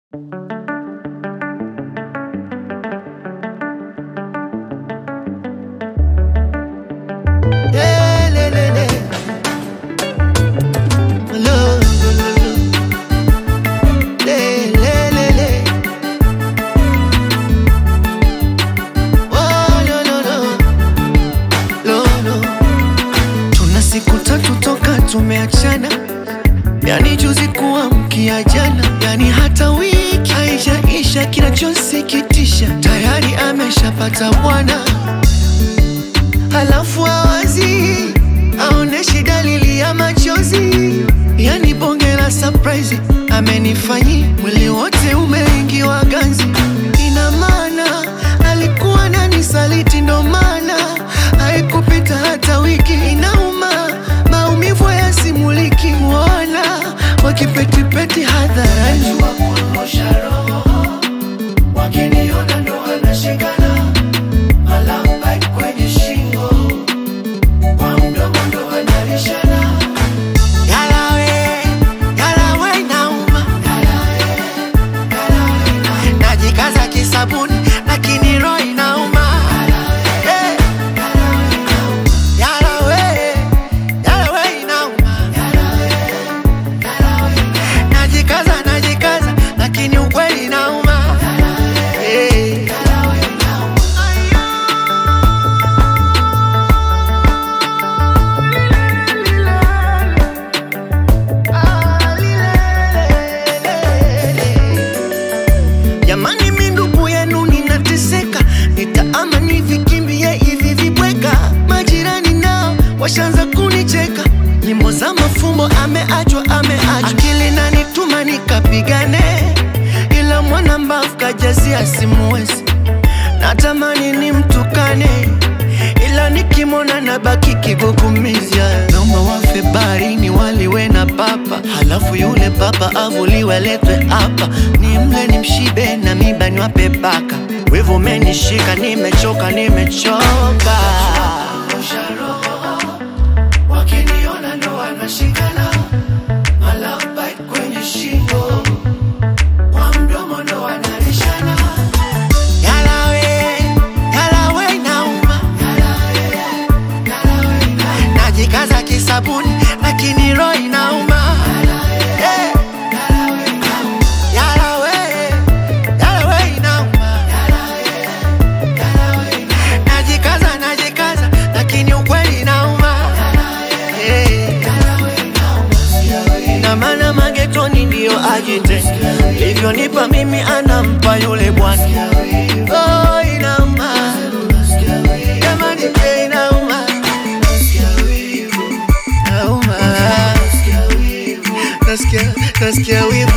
tumeachana, yani juzi kuamkia jana, yani hata wiki haijaisha. Kinachosikitisha tayari ameshapata bwana, halafu awazi aoneshi dalili ya machozi, yani bonge la surprise amenifanyia, mwili wote umeingiwa ganzi. Ina maana alikuwa nani saliti, ndo maana haikupita hata wiki. Inauma, maumivu yasimuliki, wana wakipetipeti hadharani wakiniona ndo wanashikana malamba kwenye shingo kwa mdomo ndo wanalishana Yalawe, yalawe nauma najikaza kisabuni lakini roho inauma Eh. Yalawe, yalawe inauma najikaza najikaza lakini ukweli inauma Eh. Jamani, mi ndugu yenu ninateseka, nitaama nivikimbie hivi vibweka. Majirani nao washaanza kunicheka, nyimbo za mafumbo, ameachwa ameachwa, akili nanituma nikapigane, ila mwana mbavu kajazia simuwezi, natamani nimtukane ila nikimwona na baki kigugumiza. Naomba wafe baharini waliwe na papa, halafu yule papa avuliwe aletwe hapa, ni mle ni mshibe na miba niwape baka. Wivu umenishika, nimechoka, nimechoka. Wakiniona ndo wanashikana, malamba kwenye shingo, kwa mdomo ndo wanalishana. Yalawe, yalawe nauma najikaza kisabuni lakini roho inauma Eh. Yalawe, yalawe inauma najikaza najikaza lakini ukweli inauma Eh. na maana magetoni ndiyo ajite livyonipa mimi anampa yule bwana oh, inauma jamani eh, inauma Nauma. Nasikia, nasikia wivu